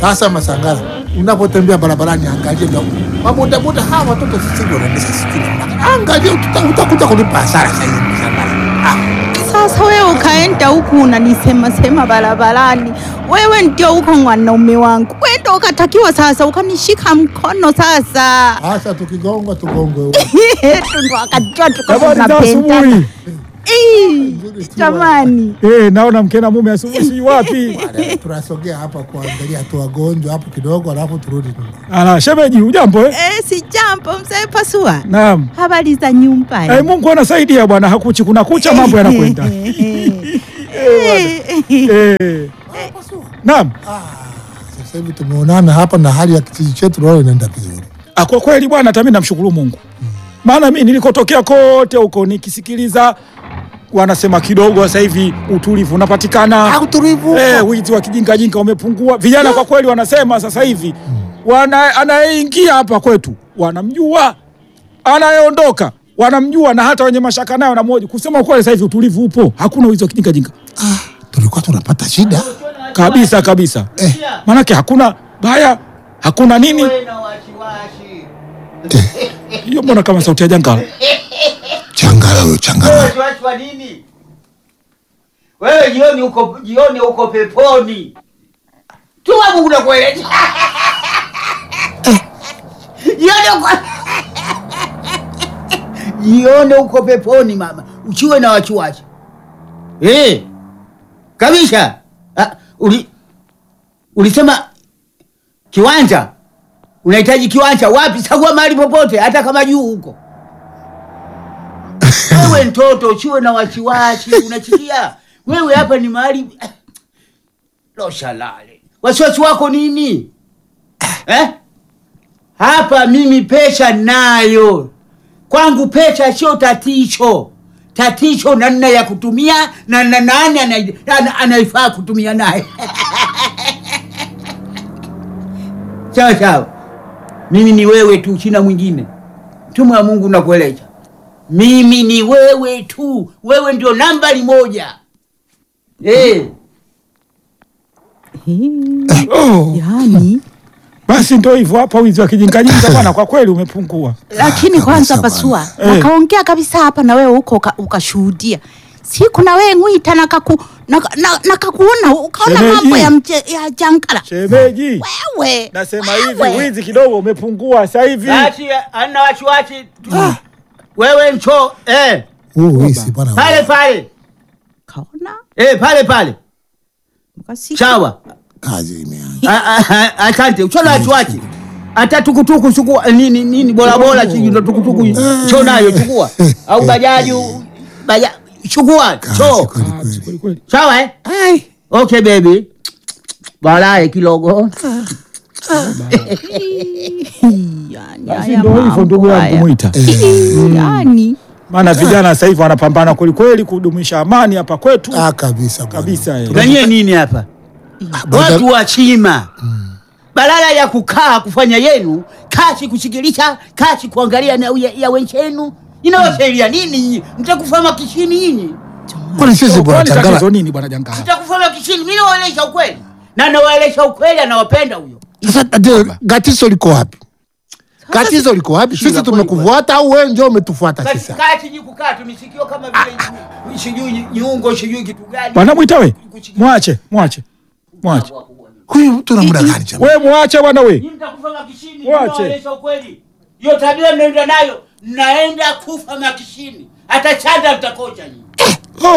Sasa Masangala, unapotembea barabarani, angalia ndio mabodaboda hawa watoto sisi wanaendesha sikini, angalia uta- utakuja kulipa hasara sasa hivi Masangala. Ah, Sasa wewe ukaenda huku unanisema sema barabarani, wewe ndio uko mwanaume wangu, wewe ndio ukatakiwa sasa ukanishika mkono sasa sasa tukigonga tugonge ndo akajua tuko Habari za tunapendana. asubuhi. Ii, Jamani, Eh, naona mke na mume asubuhi si wapi? Baadaye tunasogea hapa kuangalia tu wagonjwa hapo kidogo, alafu turudi nyumbani. Ala, shemeji, ujambo eh? eh, si jambo mzee Pasua, Naam. habari za nyumbani? Eh, Mungu anasaidia bwana, hakuchi kuna kucha mambo yanakwenda. Eh, naam. Ah, sasa hivi tumeonana hapa na hali ya kijiji chetu naona inaenda vizuri. Ah, kwa kweli bwana, hata mimi namshukuru Mungu, maana mimi nilikotokea kote huko nikisikiliza wanasema kidogo sasa hivi utulivu unapatikana. Ah, utulivu. Eh, wizi wa kijingajinga umepungua. Vijana kwa kweli wanasema sasa hivi wana anayeingia hapa kwetu wanamjua, anayeondoka wanamjua, na hata wenye mashaka nayo wanamhoji. Kusema kweli, sasa hivi utulivu upo, hakuna wizi wa kijingajinga Ah, tulikuwa tunapata shida. kabisa kabisa. Eh. Maanake hakuna baya, hakuna nini. na wasiwasi. Hiyo mbona kama sauti ya jangala? Changala huyo changala. Wasiwasi wa nini? Wewe jioni uko jioni uko peponi. Tuma Mungu nakueleza. Jioni uko Jioni uko peponi mama. Uchiwe na wasiwasi. Eh. Kabisa. Ah, uli ulisema kiwanja unahitaji kiwanja wapi? Chagua mahali popote, hata kama juu huko. Wewe mtoto usiwe na wasiwasi, unachikia wewe hapa ni mahali loshalale. Wasiwasi wako nini eh? Hapa mimi pesa nayo, kwangu pesa sio tatizo. Tatizo namna ya kutumia na na nani ana- ana- anaifaa kutumia naye. Sawa sawa, mimi ni wewe tu, sina mwingine. Mtume wa Mungu nakueleza, mimi ni wewe tu, wewe ndio nambari moja eh. Oh, yani basi ndio hivyo hapa, wizi wa kijingajinga bwana, kwa kweli umepungua. lakini kabisa kwanza bwana. Pasua Eh. nakaongea kabisa hapa na wewe huko uka- ukashuhudia siku na wewe ngwita nakaku naka- na- nakakuona ukaona Shemeji. mambo ya mche, ya jangala Shemeji, wewe nasema wewe. hivi, wizi kidogo umepungua sasa hivi. Basi ana wasiwasi wewe, ncho eh, Huu wisi bwana. pale pale kaona eh, pale pale, ukasikia. sawa. Kazi imeanza. Ah, ah, ah, Asante, usio na wasiwasi. Hata tukutuku chukua nini nini bora bora chini ndo tukutuku cho nayo chukua au bajaji baja chukua Kazi cho kweli Ah, kweli. kweli kweli. sawa eh? Ai. Okay baby. Baadaye kidogo. yani, Basi haya ndio hivyo mambo ndugu yangu haya. Mwita, yani maana vijana sasa hivi wanapambana kweli kweli kudumisha amani hapa kwetu Ah, kabisa bwana. kabisa. eh. Ganyie nini hapa? Boda- Watu wa chima. Badala ya kukaa kufanya yenu, kazi kusikilisha, kazi kuangalia na ya, ya wenzenu. Inawasaidia nini nyinyi? Mtakufa makishini nyinyi. Kwani sisi bwana Kwani tatizo changala. nini bwana jangala? Mtakufa makishini. Mimi nawaeleza ukweli. Na nawaeleza ukweli anawapenda huyo. Sasa tatizo gatizo liko wapi? Gatizo liko wapi? Shida Sisi kweli tumekufuata au wewe ndio umetufuata Basi sasa? kaa chini kukaa tumisikio kama vile sijui nyungo sijui kitu gani. Bwana Mwita we, mwache mwache mwache, Huyu mtu na muda gani chama? we mwache bwana we. Nyinyi mtakufa makishini. Wache. Nawaeleza ukweli. Hiyo tabia mnaenda nayo, mnaenda kufa makishini. Hata chanda mtakocha nyinyi.